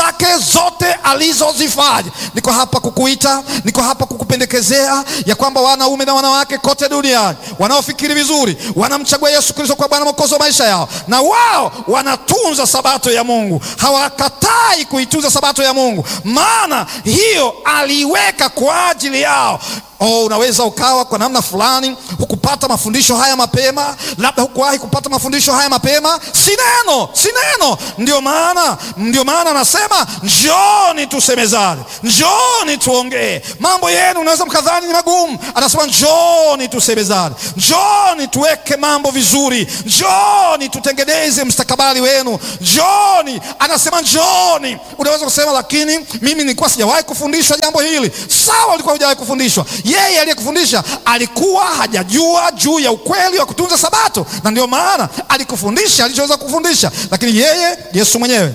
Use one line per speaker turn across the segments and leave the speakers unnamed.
zake zote alizozifanya. Niko hapa kukuita, niko hapa kukupendekezea ya kwamba wanaume na wanawake kote duniani wanaofikiri vizuri, wanamchagua Yesu Kristo kwa Bwana Mwokozi wa maisha yao, na wao wanatunza sabato ya Mungu, hawakatai kuitunza sabato ya Mungu, maana hiyo aliiweka kwa ajili yao. Oh, unaweza ukawa kwa namna fulani hukupata mafundisho haya mapema, labda hukuwahi kupata mafundisho haya mapema. Si neno, si neno. Ndio maana ndio maana anasema njooni tusemezane, njooni tuongee. Mambo yenu unaweza mkadhani ni magumu, anasema njooni tusemezane, njooni tuweke mambo vizuri, njooni tutengeneze mstakabali wenu, njooni. Anasema njooni. Unaweza kusema lakini mimi nilikuwa sijawahi kufundishwa jambo hili. Sawa, ulikuwa hujawahi kufundishwa yeye aliyekufundisha alikuwa hajajua juu ya ukweli wa kutunza Sabato, na ndio maana alikufundisha alichoweza kufundisha. Lakini yeye Yesu mwenyewe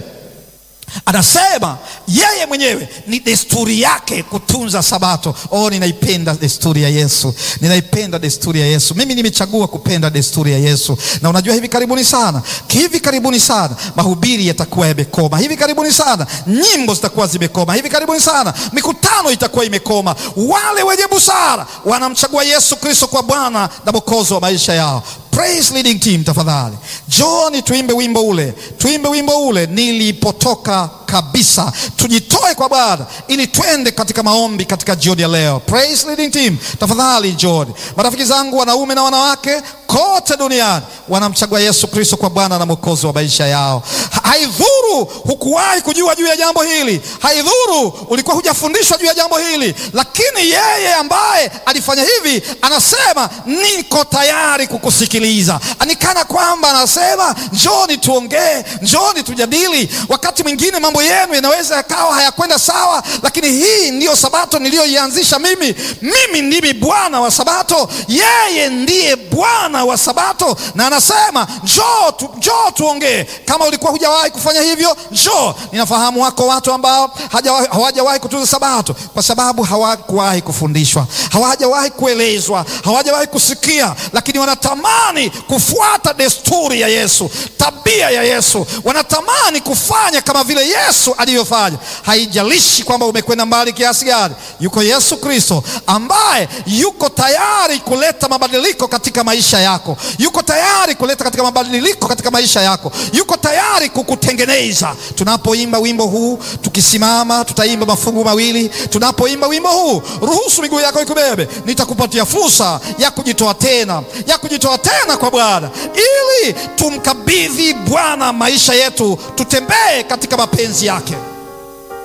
anasema yeye mwenyewe ni desturi yake kutunza Sabato. Oh, ninaipenda desturi ya Yesu, ninaipenda desturi ya Yesu. Mimi nimechagua kupenda desturi ya Yesu, na unajua, hivi karibuni sana, hivi karibuni sana mahubiri yatakuwa yamekoma, hivi karibuni sana nyimbo zitakuwa zimekoma, hivi karibuni sana mikutano itakuwa imekoma. Wale wenye busara wanamchagua Yesu Kristo kwa Bwana na Mwokozi wa maisha yao. Praise leading team, tafadhali John, tuimbe wimbo ule, tuimbe wimbo ule, nilipotoka kabisa. Tujitoe kwa Bwana ili twende katika maombi katika jioni ya leo. Praise leading team, tafadhali John. Marafiki zangu wanaume na wanawake kote duniani wanamchagua Yesu Kristo kwa Bwana na Mwokozi wa maisha yao. Haidhuru hukuwahi kujua juu ya jambo hili, haidhuru ulikuwa hujafundishwa juu ya jambo hili, lakini yeye ambaye alifanya hivi anasema niko tayari kukusikiliza. Anikana kwamba anasema njoni tuongee, njoni tujadili. Wakati mwingine mambo yenu yanaweza yakawa hayakwenda sawa, lakini hii ndiyo sabato niliyoianzisha mimi. Mimi ndimi Bwana wa sabato, yeye ndiye Bwana wa sabato, na anasema njoo tu, njoo tuongee. Kama ulikuwa hujawahi kufanya hivyo, njoo. Ninafahamu wako watu ambao hawajawahi kutunza sabato kwa sababu hawakuwahi kufundishwa, hawajawahi kuelezwa, hawajawahi kusikia, lakini wanatamani kufuata desturi ya Yesu, tabia ya Yesu, wanatamani kufanya kama vile Yesu alivyofanya. Haijalishi kwamba umekwenda mbali kiasi gani, yuko Yesu Kristo ambaye yuko tayari kuleta mabadiliko katika maisha yako, yuko tayari kuleta katika mabadiliko katika maisha yako, yuko tayari kukutengeneza. Tunapoimba wimbo huu, tukisimama, tutaimba mafungu mawili. Tunapoimba wimbo huu, ruhusu miguu yako ikubebe, nitakupatia fursa ya kujitoa tena, ya kujitoa tena kwa Bwana, ili tumkabidhi Bwana maisha yetu, tutembee katika mapenzi yake.